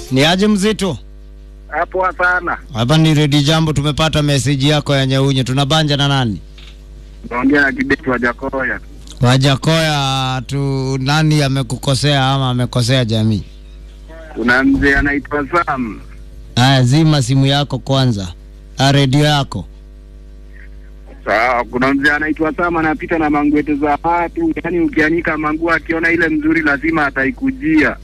Ni aje mzito? Hapo sana. Hapa ni Redi Jambo, tumepata meseji yako ya Nyaunye. Tunabanja na nani? Naongea na Kibeti wa Jakoya. Wajakoya tu, nani amekukosea ama amekosea jamii? Kuna mzee anaitwa Sam. Haya, zima simu yako kwanza, Ah, redio yako. Sawa, kuna mzee anaitwa Sam anapita na mangwete za watu, yaani ukianika manguo akiona ile mzuri lazima ataikujia.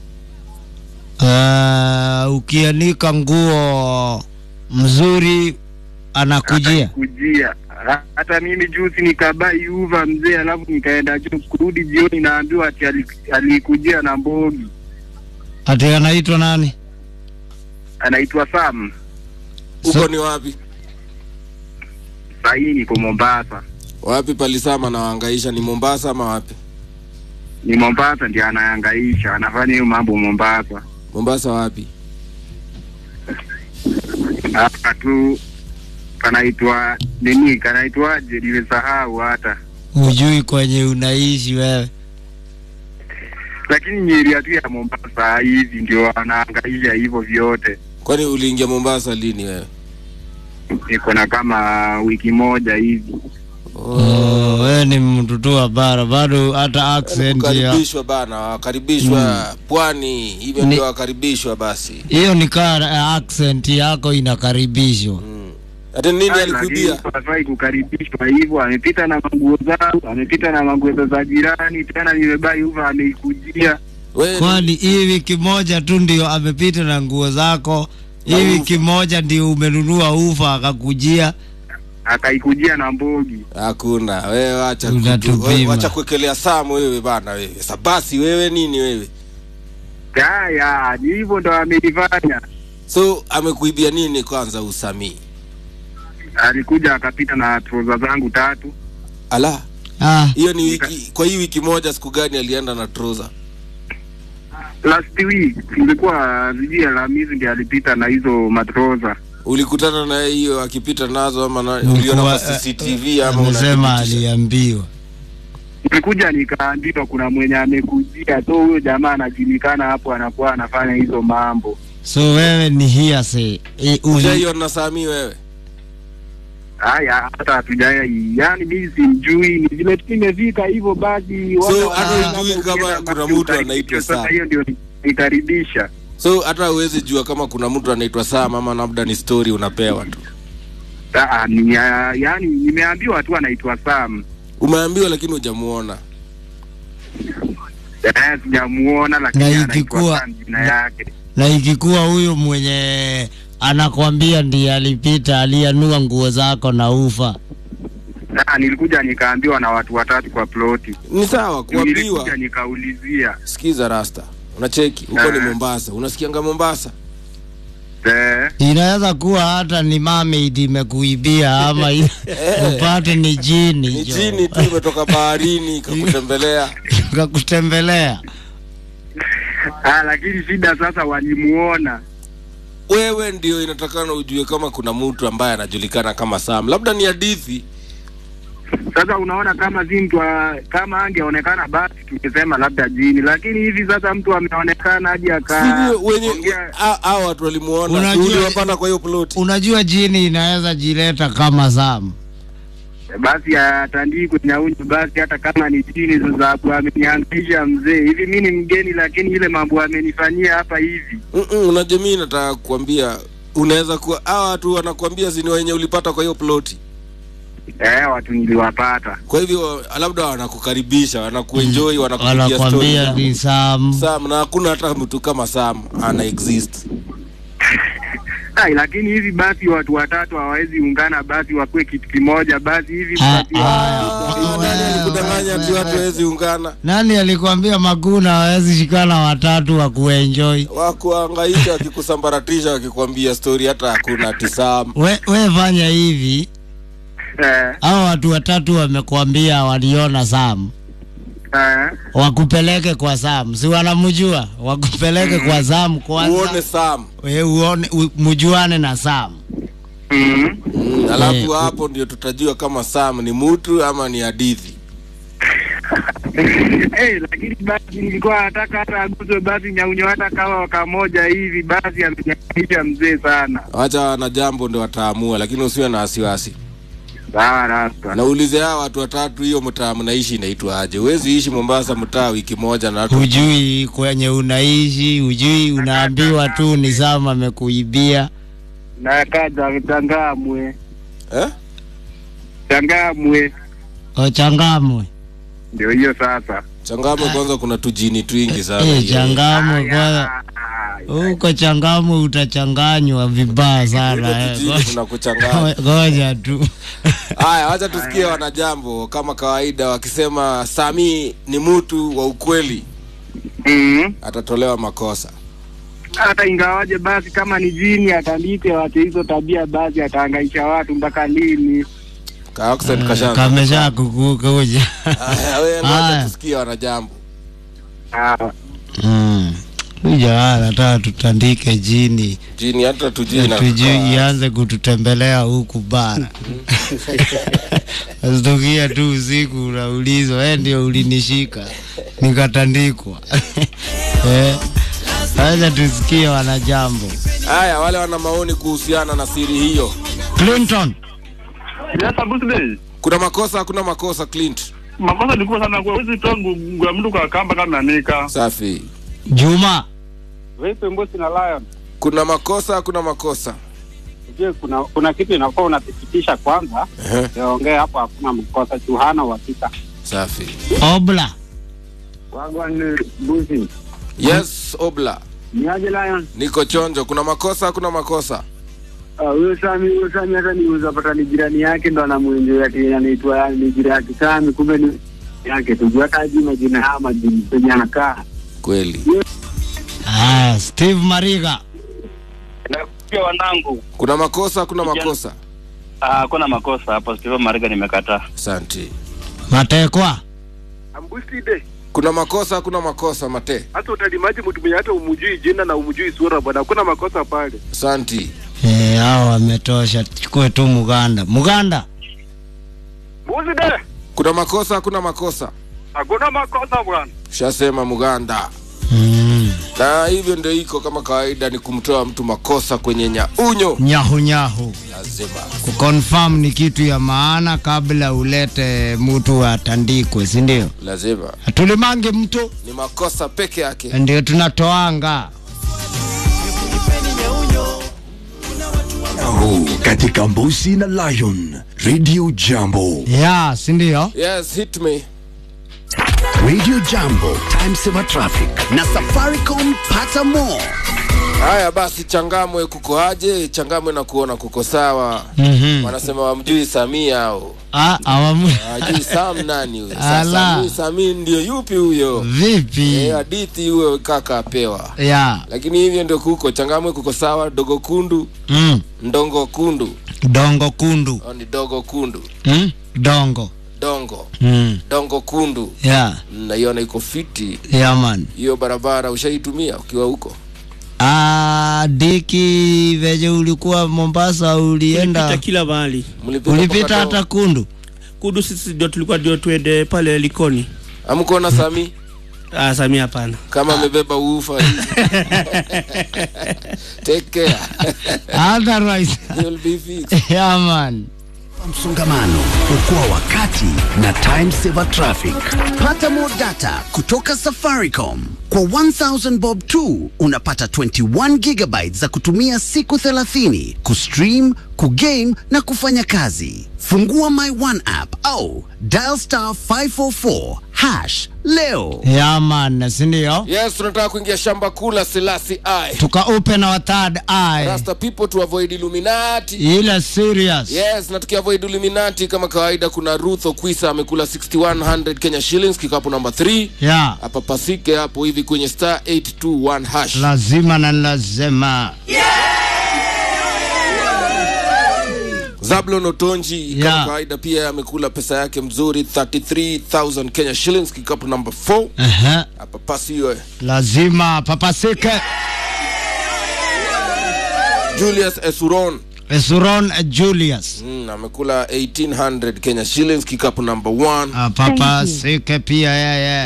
Ah, ukianika nguo mzuri anakujia. Kujia. Hata mimi juzi nikabai uva mzee, alafu nikaenda juu, kurudi jioni naambiwa ati ali- alikujia na mbogi. Ati anaitwa nani? Anaitwa Sam. So- Huko ni wapi? Sahii niko Mombasa. Wapi palisama na waangaisha ni Mombasa ama wapi? Ni Mombasa ndiye anayangaisha, anafanya hiyo mambo Mombasa. Mombasa wapi? hapa tu kanaitwa nini, kanaitwaje? Nimesahau hata, Hujui kwenye unaishi wewe. lakini nyeria tu ya Mombasa hivi ndio anaangaisha hivyo vyote. Kwani uliingia Mombasa lini wewe? Niko na kama wiki moja hivi. Oh, wewe ni mtu tu wa bara, bado hata accent ya Kukaribishwa bana, wakaribishwa pwani, hivyo Ni- ndio wakaribishwa basi. hiyo ni kaa accent yako inakaribishwa. Mm. Hata nini Ai, alikubia? lakini hafai kukaribishwa hivyo. Amepita na manguo zangu, amepita na manguo za jirani, tena nimebai uva ameikujia. Wewe Kwani hii wiki moja tu ndio amepita na nguo zako? Hii Na wiki moja ndio umenunua ufa akakujia? akaikujia na mbogi. hakuna. Wewe wacha kutu- Unatupima. wewe wacha kuwekelea samu wewe bana wewe. Sabasi wewe nini wewe? Haya, ni hivyo ndo amelifanya. So amekuibia nini kwanza usamii? Alikuja akapita na troza zangu tatu. Ala, Ah, hiyo ni wiki kwa hii wiki moja siku gani alienda na trouser? Last week ilikuwa sijui Alhamisi ndiye alipita na hizo matroza. Ulikutana na hiyo akipita nazo ama na, Ulikuwa, uliona kwa eh, CCTV ama amesema unathibitisha? aliambiwa. Nilikuja nikaambiwa kuna mwenye amekujia, so huyo jamaa anajulikana hapo, anakuwa anafanya hizo mambo. So wewe ni hearsay. E, uli, Ujaiona Sami wewe? Haya, hata hatujai, yani mimi simjui, ni vile tu imefika hivyo basi. So, watu hata wanaanza hujui kuongea kama na kuna basi mtu ukaribisha. anaitwa Sasa Sam. hiyo ndio nikaribisha. So hata huwezi jua kama kuna mtu anaitwa Sam ama labda ni story unapewa tu. Ah, ni, ya- yani nimeambiwa tu anaitwa Sam. Umeambiwa lakini hujamuona. Eh, sijamuona lakini Na anaitwa ikikuwa- Sam jina yake. na ikikuwa huyu mwenye anakwambia ndiye alipita alianua nguo zako na ufa. Ah, nilikuja nikaambiwa na watu watatu kwa ploti. Ni sawa kuambiwa. Nilikuja nikaulizia. Sikiza Rasta. Unacheki huko ni Eh. Mombasa. Unasikianga Mombasa? Eh, Inaweza kuwa hata ni mermaid imekuibia ama i- upate ni jini Ni jo. jini tu imetoka baharini ikakutembelea. kakutembelea. ah, lakini shida sasa walimuona. Wewe ndio inatakana ujue kama kuna mtu ambaye anajulikana kama Sam. Labda ni hadithi. Sasa unaona kama si mtu wa- kama angeonekana basi tungesema labda jini, lakini hivi sasa mtu ameonekana hadi aka Sivyo wenye ongea- hao hao watu walimuona. Unajua- Unajua uliwapata kwa hiyo ploti. Unajua jini inaweza jileta kama Sam. basi atandikwe nyaunyu basi, hata kama ni jini sababu amenihangaisha mzee. Hivi mi ni mgeni, lakini ile mambo amenifanyia hapa hivi Mm-mm, unajua mimi nataka kukwambia unaweza kuwa hawa watu wanakuambia zini wenye ulipata kwa hiyo ploti. eh, watu niliwapata. Kwa hivyo labda wanakukaribisha, wanakuenjoy, wanakupigia Wanakwambia story. ni Sam. Sam na hakuna hata mtu kama Sam ana exist. Ai, lakini hivi basi watu watatu hawawezi ungana, basi wakuwe kitu kimoja, basi hivi Ah, basi ah. Nani alikudanganya ati watu hawezi ungana? Nani alikwambia Maguna hawezi shikana watatu wa kuenjoy? Wakuangaisha wakikusambaratisha wakikwambia story hata hakuna ati Sam. We, we fanya hivi, eh, hao watu watatu wamekuambia waliona Sam, eh, wakupeleke kwa Sam, si wanamjua? Wakupeleke kwa Sam kwanza, Uone Sam. we uone, u, mjuane na Sam. mm. Mm, alafu Eh, hapo ndio tutajua kama Sam ni mtu ama ni hadithi. Eh, lakini basi nilikuwa nataka hata aguzwe basi nyaunyo hata kama waka moja hivi basi amenyamaisha mzee sana. wacha na jambo ndio wataamua lakini usiwe na wasiwasi Sawa rasta. naulize hawa watu watatu hiyo mtaa mnaishi inaitwa aje huwezi ishi mombasa mtaa wiki moja na watu hujui kwenye unaishi hujui unaambiwa tu ni sama amekuibia Na kaja changamwe. eh? Changamwe. ochangamwe Ndio hiyo sasa. changamwe kwanza kuna tujini twingi sana Eh, hiyo. changamwe kwanza Aya. huko changamwe utachanganywa vibaya sana Ile eh. tujini tunakuchanganya ngoja tu haya wacha tusikie wanajambo kama kawaida wakisema sami ni mtu wa ukweli Mhm. atatolewa makosa hata ingawaje basi kama ni jini atandike wache hizo tabia basi atahangaisha watu mpaka lini ka accent kashaanza. kamesha kukuja Haya, wewe ngoja Haya. tusikie wanajambo Ah, huja nataka tutandike jini jini hata tujui na tujui ianze kututembelea huku bara asitukia tu usiku unaulizwa we ndio ulinishika nikatandikwa eh, acha tusikie wanajambo haya wale wana maoni kuhusiana na siri hiyo clinton Yes, Abusle. kuna makosa hakuna makosa clint Makosa ni kubwa sana kwa hizi toa ngu ya mtu kwa kamba kama nanika. safi juma Vipi Mbusi na Lion? kuna makosa hakuna makosa Je, kuna kuna kitu inafaa unathibitisha kwanza, Ehe, yaongee hapo, hakuna mkosa, juu hana uhakika. safi obla Wagwan Mbusi, yes obla niaje Lion? niko chonjo kuna makosa hakuna makosa Ah, Huyo Sami, huyo Sami hata niuza pata ni jirani yake ndo anamwenjea ati anaitwa ni jirani yake Sami, kumbe ni yake tu, juu hata hajui majina haya majini penye anakaa. kweli ah, steve mariga Nakusikia wanangu. kuna makosa hakuna makosa Ah, kuna makosa hapo. Steve Mariga nimekataa. asante matekwa ambuside kuna makosa hakuna makosa mate hata utalimaji mtu mwenye hata umujui jina na umujui sura bwana hakuna makosa pale asanti eh, hao wametosha chukue tu muganda muganda mbuside kuna makosa hakuna makosa hakuna makosa bwana shasema muganda mm. na hivyo ndio iko kama kawaida ni kumtoa mtu makosa kwenye nyaunyo nyahu nyahu lazima kuconfirm ni kitu ya maana kabla ulete mtu atandikwe si ndio lazima hatulimange mtu ni makosa peke yake ndio tunatoanga huu katika Mbusi na Lion Radio Jambo. ya si ndio yes hit me Radio Jambo, time saver traffic na Safaricom pata more. haya basi changamwe kuko aje changamwe na kuona kuko sawa Mhm. wanasema wamjui samia au Ah, awamu hawajui sam nani huyo Ala. sasa sami ndio yupi huyo vipi Eh, hadithi huyo kaka apewa ya lakini hivyo ndio kuko changamwe kuko sawa dogo kundu mm. ndongo kundu dongo kundu au ni dogo kundu mm? dongo dongo mm. dongo kundu ya naiona iko fiti ya man hiyo barabara ushaitumia ukiwa huko ah, diki veje ulikuwa mombasa ulienda Tulipita kila mahali Mlipita ulipita mpaka hata kundu kudu sisi ndio tulikuwa ndio tuende pale likoni amkuona sami ah, samia hapana kama amebeba ufa hivi. take care otherwise You'll be fixed. ya man Msongamano, okoa wakati na time saver traffic. Pata more data kutoka Safaricom. Kwa 1000 bob tu unapata 21 gigabytes za kutumia siku 30 kustream, kugame na kufanya kazi. Fungua My One app au dial star 544 hash leo. ya man si ndio yes tunataka kuingia shamba kula selasi i tuka open our third eye rasta people to avoid illuminati ile serious yes na tukiavoid illuminati kama kawaida kuna ruth okwisa amekula 6100 kenya shillings kikapu namba 3 ya hapa pasike hapo hivi kwenye star 821 hash lazima na lazima zablon otonji kama Yeah. kawaida pia amekula pesa yake mzuri 33000 kenya shillings kikapu namba 4 Aha. hapa pasi hiyo lazima papasike julius esuron Suron Julius. mm, amekula 1800 kenya shillings kikapu number one Ah, Papa Sike pia yeye.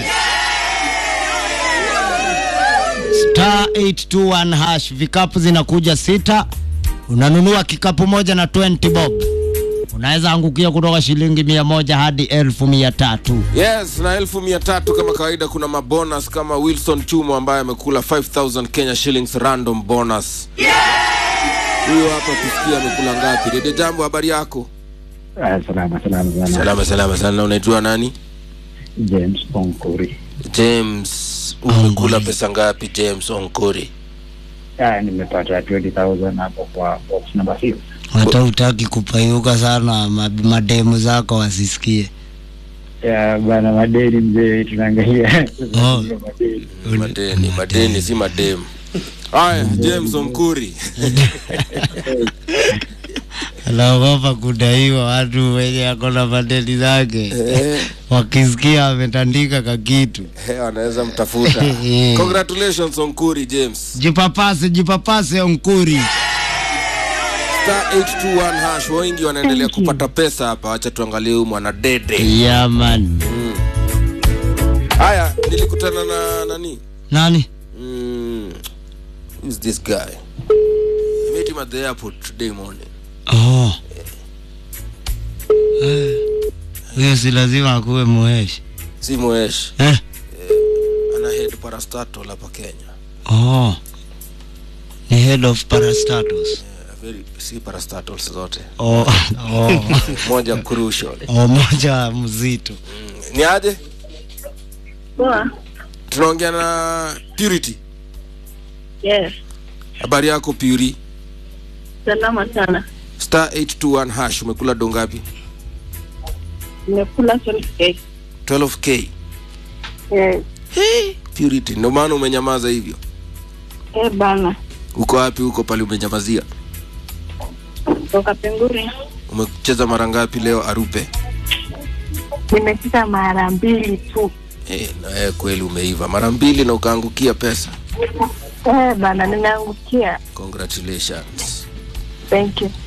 Star 821 hash, vikapu zinakuja sita. Unanunua kikapu moja na 20 bob. Unaweza angukia kutoka shilingi mia moja hadi elfu mia tatu. yes na elfu mia tatu kama kawaida kuna mabonus kama wilson chumo ambaye amekula 5000 kenya shillings random bonus huyo hapa tusikia amekula ngapi dede jambo habari yako Ah, salama salama sana. salama salama sana unaitwa nani James Onkuri. james umekula pesa ngapi james onkori Ah, nimepata 20,000 hapo kwa box number 6. Hata utaki kupayuka sana ma- mademu zako wasisikie. Ya bana madeni mzee tunaangalia. Oh. Madeni. madeni madeni si mademu haya james onkuri Anaogopa kudaiwa watu wenye ako na madeni zake wakisikia ametandika kakitu. Eh, wanaweza mtafuta congratulations onkuri james Jipapase, jipapase Onkuri. star 821 hash wengi wanaendelea kupata pesa hapa wacha tuangalie huyu mwana dede Yeah, man. haya nilikutana na nani Nani? mm, who's this guy I met him at the airport today morning Oh. Eh, Huyo si lazima akuwe muheshi. si moesh Eh? ana head parastatal hapa kenya Oh. Ni head of parastatus. Eh, very, si parastatals zote Oh. Oh. moja crucial oh, moja mzito. ni aje Poa. tunaongea na purity Yes. habari yako puri Salama sana. star 821 hash umekula dongapi Nimekula 12k. 12k Yes. purity ndio maana umenyamaza hivyo Eh bana. uko wapi huko pale umenyamazia Toka Penguri. umecheza mara ngapi leo arupe Nimepita mara mbili tu. eh, na eh, kweli umeiva mara mbili na ukaangukia pesa Eh bana, nimeangukia. congratulations Thank you.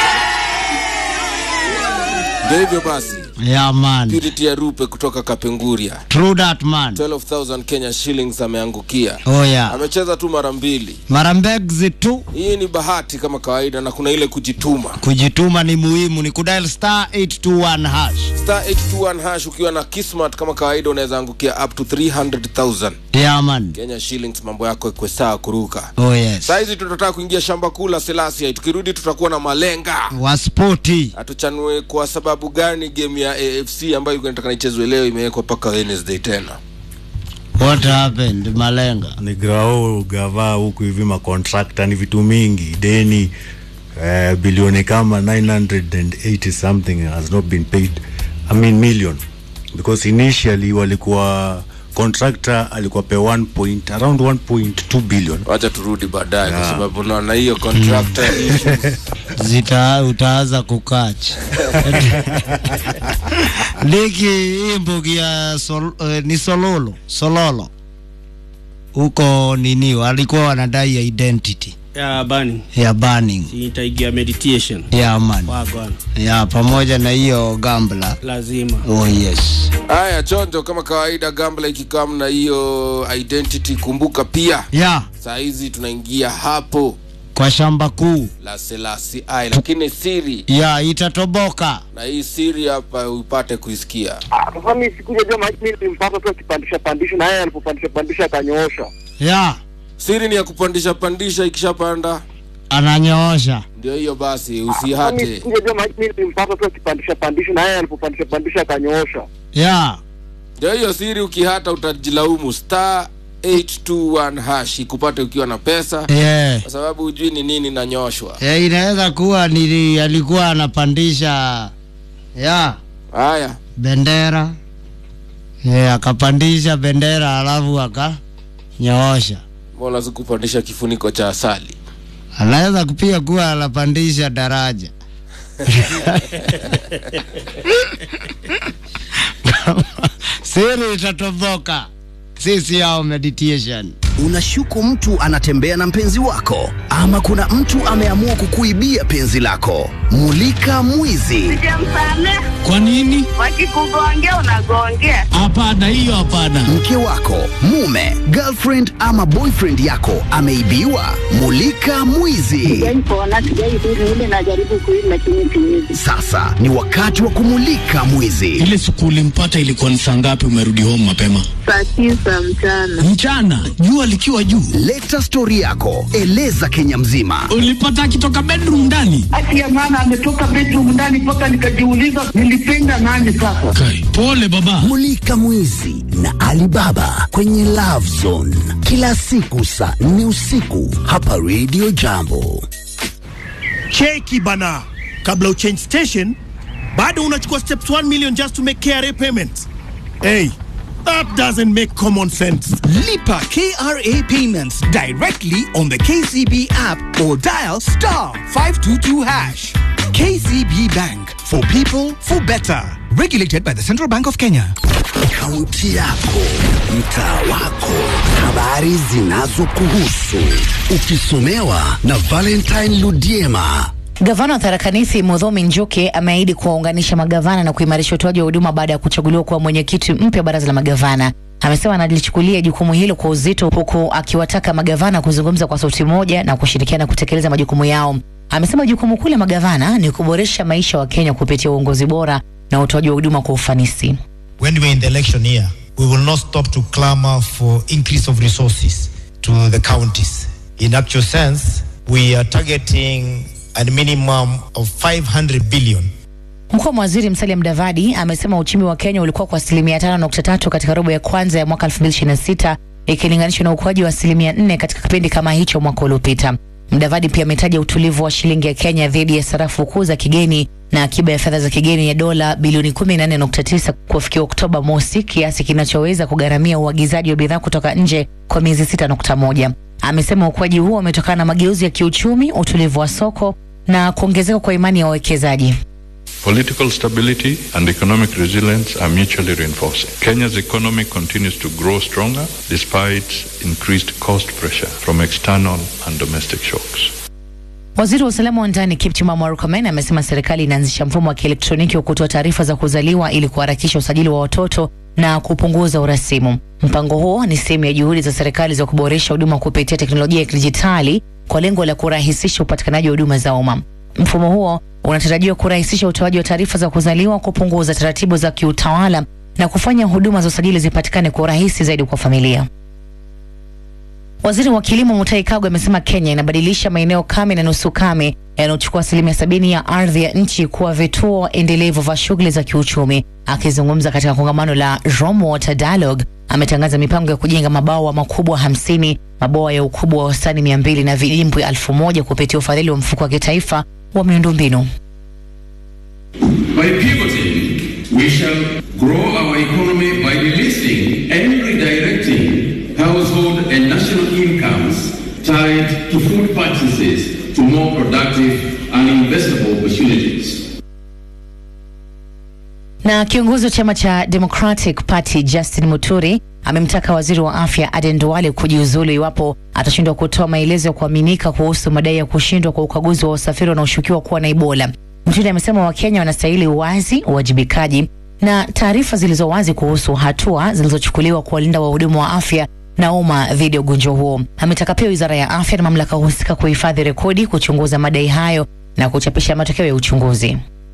ndio hivyo basi Yeah, man. purity arupe kutoka kapenguria True that, man. 12000 kenya shillings ameangukia Oh, yeah. amecheza tu mara mbili Mara mbegzi tu hii ni bahati kama kawaida na kuna ile kujituma kujituma ni muhimu, ni kudial star 821 hash. star 821 hash ukiwa na kismat kama kawaida unaweza angukia up to 300000 Yeah, man. kenya shillings mambo yako ikwe sawa kuruka Oh, yes. sahizi tutataka kuingia shamba kuu la selasia tukirudi tutakuwa na malenga Wa spoti. hatuchanue kwa sababu gani game ya afc ambayo ilikuwa inataka ichezwe leo imewekwa mpaka wednesday tena What happened, Malenga? ni grao gava huku hivi makontrakta ni vitu mingi deni eh, bilioni kama 980 something has not been paid i mean million because initially walikuwa contractor alikuwa pe 1 point around 1.2 billion wacha turudi baadaye kwa Yeah. sababu naona hiyo contractor issues. Zita utaanza kukacha. Liki hii mbugi ya sol, eh, ni Sololo, Sololo. Huko nini walikuwa wanadai identity ya bani ya burning. itaigia meditation Yeah, man. wagwana Ya pamoja na hiyo gambla. lazima Oh yes. haya chonjo kama kawaida gambla ikikam na hiyo identity kumbuka pia Ya saa hizi tunaingia hapo kwa shamba kuu. la selasi ai lakini siri Ya itatoboka. na hii siri hapa upate kuisikia Ah, Sasa mimi sikuja jua maji mimi nilimpata tu akipandisha pandisha na yeye alipopandisha pandisha akanyoosha. Ya siri ni ya kupandisha pandisha ikishapanda ananyoosha. ndio hiyo basi Sasa mimi usihate sikuja jua maji mimi nilimpata tu akipandisha pandisha na yeye alipopandisha pandisha akanyoosha. Ya ndio hiyo siri ukihata utajilaumu star 821 hash ikupate ukiwa na pesa yeah. kwa sababu hujui ni nini nanyoshwa Eh, inaweza kuwa nili alikuwa anapandisha ya haya bendera yeah, akapandisha bendera alafu akanyoosha. mbona sikupandisha kifuniko cha asali Anaweza kupia kuwa anapandisha daraja siri itatoboka. Sisi yao meditation Unashuku mtu anatembea na mpenzi wako, ama kuna mtu ameamua kukuibia penzi lako. Mulika Mwizi. Sijamsamea. Kwa nini? Wakikugongea unagongea. Hapana, hiyo hapana. Mke wako, mume, girlfriend ama boyfriend yako ameibiwa. Mulika Mwizi. Sijaipona, sijaidhuru ile najaribu kuishi lakini siwezi. Sasa ni wakati wa kumulika mwizi. Ile siku ulimpata ilikuwa ni saa ngapi? Umerudi home mapema Saa tisa mchana. mchana, jua likiwa juu. Leta stori yako, eleza Kenya mzima. Ulipata akitoka bedroom ndani? Haki ya maana ametoka bedroom ndani mpaka nikajiuliza nilipenda nani sasa. Kai, pole baba. Mulika Mwizi na Alibaba kwenye Love Zone kila siku saa nne usiku hapa Radio Jambo. cheki bana kabla uchange station bado unachukua steps 1 million just to make kra payments hey that doesn't make common sense Lipa KRA payments directly on the KCB app or dial star 522 hash. KCB Bank for people for better. Regulated by the Central Bank of Kenya. Kaunti yako, mtaa wako, habari zinazokuhusu, ukisomewa na Valentine Ludiema. Gavana wa Tharaka Nithi Mudhomi Njuki ameahidi kuwaunganisha magavana na kuimarisha utoaji wa huduma baada ya kuchaguliwa kuwa mwenyekiti mpya wa baraza la magavana. Amesema analichukulia jukumu hilo kwa uzito, huku akiwataka magavana kuzungumza kwa sauti moja na kushirikiana kutekeleza majukumu yao. Amesema jukumu kuu la magavana ni kuboresha maisha wa Kenya kupitia uongozi bora na utoaji wa huduma kwa ufanisi. when we're in the election year, we will not stop to clamor for increase of resources to the counties. In actual sense, we are targeting a minimum of 500 billion Mkuu wa waziri Musalia Mudavadi amesema uchumi wa Kenya ulikuwa kwa asilimia 5.3 katika robo ya kwanza ya mwaka 2026 ikilinganishwa na ukuaji wa asilimia 4 katika kipindi kama hicho mwaka uliopita. Mudavadi pia ametaja utulivu wa shilingi ya Kenya dhidi ya sarafu kuu za kigeni na akiba ya fedha za kigeni ya dola bilioni 14.9 kufikia Oktoba mosi, kiasi kinachoweza kugharamia uagizaji wa bidhaa kutoka nje kwa miezi 6.1. Amesema ukuaji huo umetokana na mageuzi ya kiuchumi, utulivu wa soko na kuongezeka kwa imani ya wawekezaji. Political stability and economic resilience are mutually reinforcing. Kenya's economy continues to grow stronger despite increased cost pressure from external and domestic shocks. Waziri wa usalama wa ndani Kipchumba Murkomen amesema serikali inaanzisha mfumo wa kielektroniki wa kutoa taarifa za kuzaliwa ili kuharakisha usajili wa watoto na kupunguza urasimu. Mpango huo ni sehemu ya juhudi za serikali za kuboresha huduma kupitia teknolojia ya kidijitali kwa lengo la kurahisisha upatikanaji wa huduma za umma. Mfumo huo unatarajiwa kurahisisha utoaji wa taarifa za kuzaliwa, kupunguza taratibu za kiutawala na kufanya huduma za usajili zipatikane kwa urahisi zaidi kwa familia. Waziri wa kilimo Mutahi Kagwe amesema Kenya inabadilisha maeneo kame na nusu kame yanayochukua asilimia sabini ya ardhi ya nchi kuwa vituo endelevu vya shughuli za kiuchumi. Akizungumza katika kongamano la Rome Water Dialogue, ametangaza mipango ya kujenga mabwawa makubwa hamsini, mabwawa ya ukubwa wa wastani mia mbili na vidimbwi elfu moja kupitia ufadhili wa mfuko wa kitaifa wa miundombinu. By pivoting, we shall grow our economy by releasing and redirecting household and national incomes tied to food purchases to more productive and investable opportunities. Na kiongozi wa chama cha Democratic Party Justin Muturi amemtaka waziri wa afya Aden Duale kujiuzulu iwapo atashindwa kutoa maelezo ya kuaminika kuhusu madai ya kushindwa kwa ukaguzi wa wasafiri wanaoshukiwa kuwa na Ebola. Muturi amesema Wakenya wanastahili uwazi, uwajibikaji na taarifa zilizo wazi kuhusu hatua zilizochukuliwa kuwalinda wahudumu wa afya na umma dhidi ya ugonjwa huo. Ametaka pia wizara ya afya na mamlaka husika kuhifadhi rekodi, kuchunguza madai hayo na kuchapisha matokeo ya uchunguzi.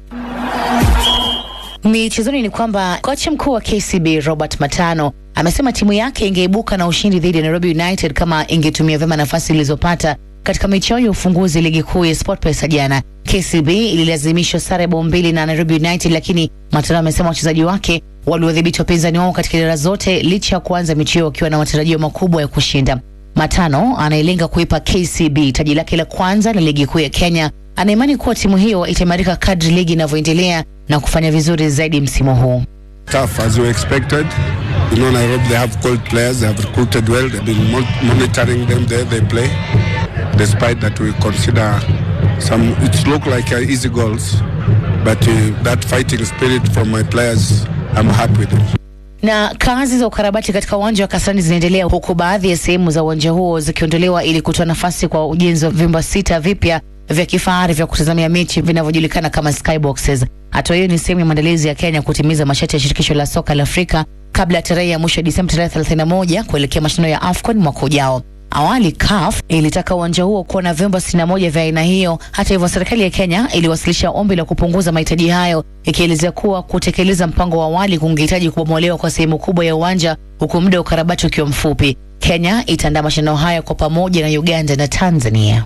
Michezoni ni kwamba kocha mkuu wa KCB Robert Matano amesema timu yake ingeibuka na ushindi dhidi ya Nairobi United kama ingetumia vyema nafasi ilizopata katika mechi yao ya ufunguzi ligi kuu ya SportPesa jana. KCB ililazimishwa sare bao mbili na Nairobi United, lakini Matano amesema wachezaji wake waliwadhibiti wapinzani wao katika idara zote licha ya kuanza mechi hiyo wakiwa na matarajio makubwa ya kushinda. Matano anayelenga kuipa KCB taji lake la kwanza la ligi kuu ya Kenya anaimani kuwa timu hiyo itaimarika kadri ligi inavyoendelea na kufanya vizuri zaidi msimu huu. tough as we expected. You know, Nairobi, they have cold players. They have recruited well. They've been mon- monitoring them there. They play. Despite that, we consider some. It looked like uh, easy goals, but uh, that fighting spirit from my players, I'm happy with it. Na kazi za ukarabati katika uwanja wa Kasarani zinaendelea huku baadhi ya sehemu za uwanja huo zikiondolewa ili kutoa nafasi kwa ujenzi wa vyumba sita vipya vya kifahari vya kutazamia mechi vinavyojulikana kama skyboxes. Hatua hiyo ni sehemu ya maandalizi ya Kenya kutimiza masharti ya shirikisho la soka la Afrika kabla ya tarehe ya mwisho ya Disemba tarehe 31 kuelekea mashindano ya AFCON mwaka ujao. Awali CAF ilitaka uwanja huo kuwa na vyumba 61 vya aina hiyo. Hata hivyo, serikali ya Kenya iliwasilisha ombi la kupunguza mahitaji hayo, ikielezea kuwa kutekeleza mpango wa awali kungehitaji kubomolewa kwa sehemu kubwa ya uwanja, huku muda wa ukarabati ukiwa mfupi. Kenya itaandaa mashindano hayo kwa pamoja na Uganda na Tanzania.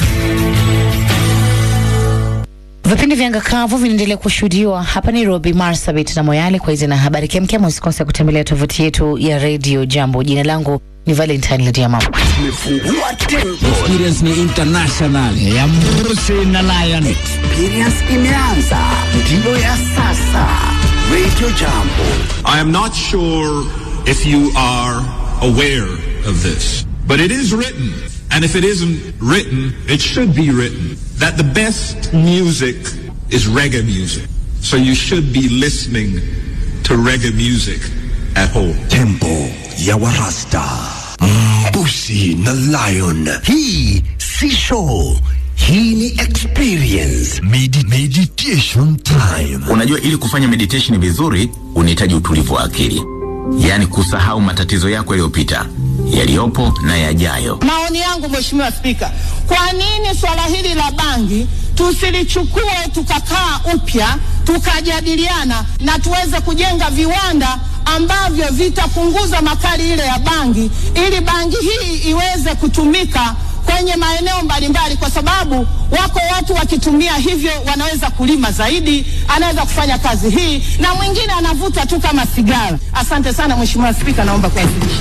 Vipindi vya ngakavu vinaendelea kushuhudiwa hapa Nairobi, Marsabit na Moyale. Kwa hizi na habari kemkem, usikose kutembelea tovuti yetu ya Radio Jambo. Jina langu ni Valentine Lediama. Experience ni international ya Mrusi na Lion. Experience imeanza, ndiyo ya sasa. Radio Jambo. I am not sure if you are aware of this, but it is written, and if it isn't written, it should be written, that the best music is reggae music. So you should be listening to reggae music at home. Tempo ya Warasta. Mbusi na Lion. Hii si show. Hii ni experience. Medi meditation time. Unajua, ili kufanya meditation vizuri unahitaji utulivu wa akili, yaani kusahau matatizo yako yaliyopita, yaliyopo na yajayo. Maoni yangu Mheshimiwa Spika, kwa nini swala hili la bangi tusilichukue tukakaa upya tukajadiliana na tuweze kujenga viwanda ambavyo vitapunguza makali ile ya bangi ili bangi hii iweze kutumika kwenye maeneo mbalimbali, kwa sababu wako watu wakitumia hivyo wanaweza kulima zaidi, anaweza kufanya kazi hii, na mwingine anavuta tu kama sigara. Asante sana Mheshimiwa Spika, naomba kuwasilisha.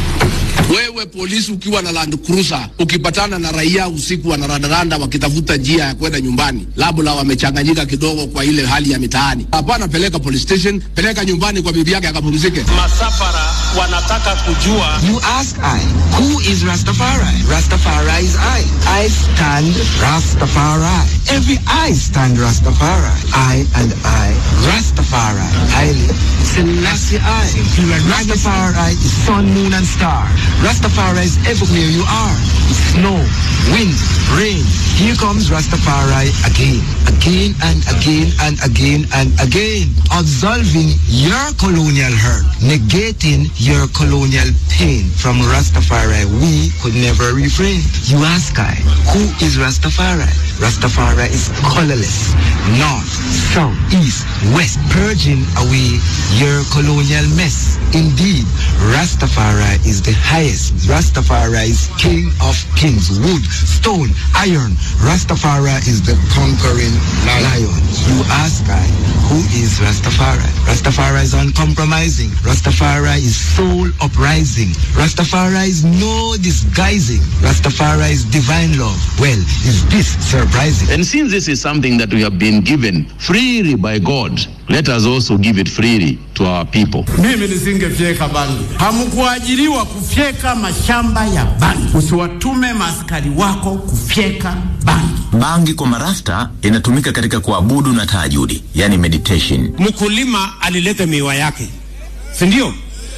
Wewe polisi ukiwa na Land Cruiser ukipatana na raia usiku wanarandaranda wakitafuta njia ya kwenda nyumbani, labda wamechanganyika kidogo kwa ile hali ya mitaani, hapana, peleka police station, peleka nyumbani kwa bibi yake akapumzike. Masafara wanataka kujua. You ask I, who is Rastafari? Rastafari is I. I stand Rastafari. Every I stand Rastafari. I and I, Rastafari. Haile Selassie I. Rastafari is sun, moon and star. Rastafari is everywhere you are. Snow, wind, rain. Here comes Rastafari again, again and again and again and again. Absolving your colonial hurt, negating your colonial pain. From Rastafari, we could never refrain. You ask I, who is Rastafari? Rastafari is colorless, north, south, east, west, purging away your colonial mess. Indeed, Rastafari is the highest. Rastafari is king of kings, wood, stone, iron. Rastafari is the conquering lion. You ask I, who is Rastafari? Rastafari is uncompromising. Rastafari is soul uprising. Rastafari is no disguising. Rastafari is divine love. Well, is this surprising? And since this is something that we have been given freely by God, let us also give it freely to our people. Mimi nisingefyeka bangi. Hamkuajiriwa kufyeka mashamba ya bangi. Usiwatume maaskari wako kufyeka bangi. Bangi kwa marasta inatumika katika kuabudu na tahajudi, yani meditation. Mkulima alileta miwa yake, si ndio?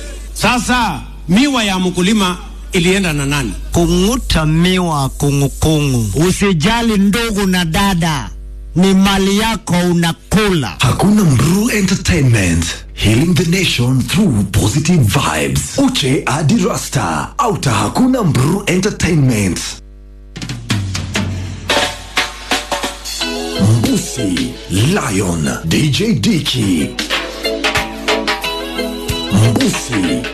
Sasa miwa ya mkulima ilienda na nani? Kung'uta miwa kungukungu. Usijali ndugu na dada, ni mali yako unakula. Hakuna Mru Entertainment. Healing the nation through positive vibes. Uche hadi Rasta. Auta Hakuna Mru Entertainment. Mbusi, Lion, DJ Dicky. Mbusi